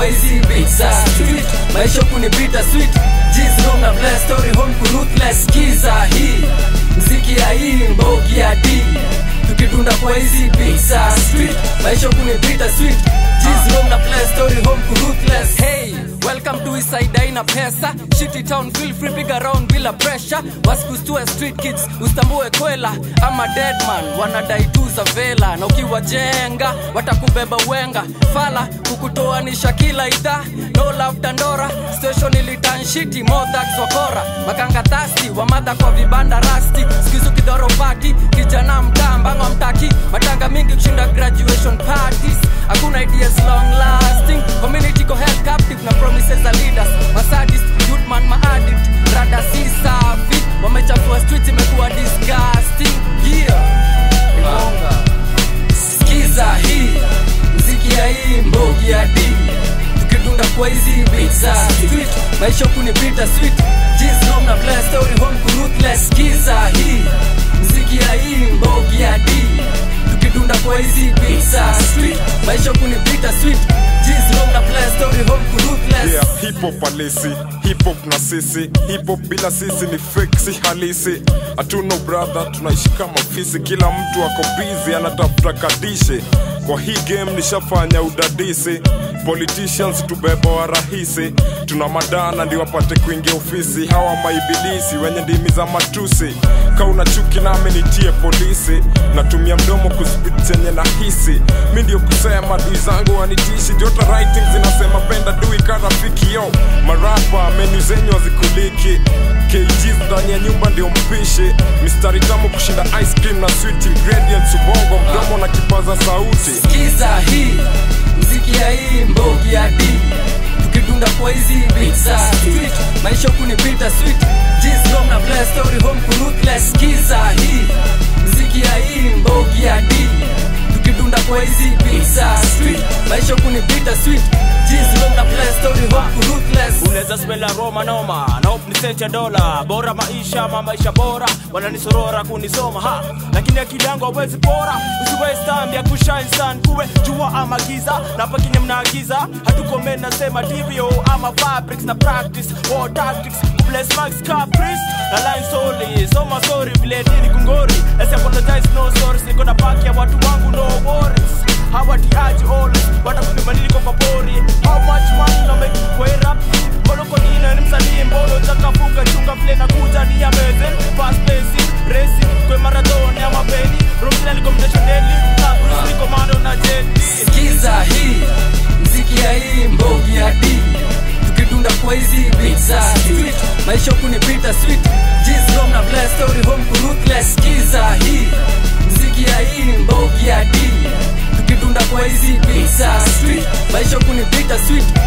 kwa hizi beats za street maisha kunipita sweet G's wrong na bless story home ku ruthless kiza hii mziki ya hii mbogi ya D tukitunda kwa hizi beats za street maisha kunipita sweet G's wrong na bless story home ku ruthless hey Welcome to Eastside haina pesa Shitty town feel free big around bila pressure Wasikustue street kids ustambue kwela ama deadman wanadai tu za vela na ukiwajenga watakubeba wenga fala kukutoanisha kila idhaa no love dandora station ilitan shiti modhax wakora makanga tasti wamadha kwa vibanda rasti skizu kidhoro pati kijana mtaa mbango mtaki matanga mingi kushinda graduation parties hakuna ideas long lasting community ko held captive na promises za leaders masadist youthman maaddict rada si safi wamechafua street imekuwa disgusting yeah Ilonga. Sikiza hii mziki ya hii mbogi ya D tukitunda kwa hizi beats za street maisha kunipita sweet G's home na play story home ku ruthless Sikiza hii mziki ya hii mbogi ya D tukitunda kwa hizi beats za street maisha kunipita sweet G's home na play story home ku ruthless yeah, hip hop halisi hip hop na sisi hip hop bila sisi ni fake si halisi hatuno brother tunaishi kama fisi kila mtu ako busy anatafuta kadishe kwa hii game nishafanya udadisi politicians tubeba wa rahisi tuna madana ndi wapate kuingia ofisi hawa maibilisi wenye ndimi za matusi kauna chuki nami nitie polisi natumia mdomo kuspit chenye nahisi mi ndio kusema dui zangu wanitishi jota writing zinasema penda dui karafiki yo marapa menu zenyu wazikuliki kgs ndani ya nyumba ndio mpishi mistari tamu kushinda ice cream na sweet ingredients ubongo mdomo na kipaza sauti Sikiza hii mziki ya hii mbogi ya D tukidunda kwa hizi beats za street maisha kunipita sweet G's home na play story home ku ruthless Sikiza hii mziki ya hii mbogi ya D tukidunda kwa hizi beats za street maisha kunipita sweet G's home na play story home ku ruthless unaweza spela roma noma na hope ni sent ya dola bora maisha ma maisha bora wananisorora kunisoma ha lakini akili yangu hawezi bora usiwestambi ya kushine sun kuwe jua ama giza na pakinye mnaagiza hatuko men nasema divyo ama fabrics na practice war tactics bless max caprice na line solely soma sorry vile dini kungori Let's apologize no sorry niko na paki ya watu wangu no worries hawatiaji always watakupima niliko kwa pori how much money na make kwa hii rap Moloko nina ni msanii mbolo chakafuka chunga vile na kuja ni ya meze fast pacing racing kwe marathon ya mapeni Romina liko mtesho daily na Bruce liko mando na jeti Sikiza hii mziki ya hii mbogi ya D tukidunda kwa hizi beats za street maisha kunipita sweet G's home na play story home ku ruthless Sikiza hii mziki ya hii mbogi ya D tukidunda kwa hizi beats za street maisha kunipita sweet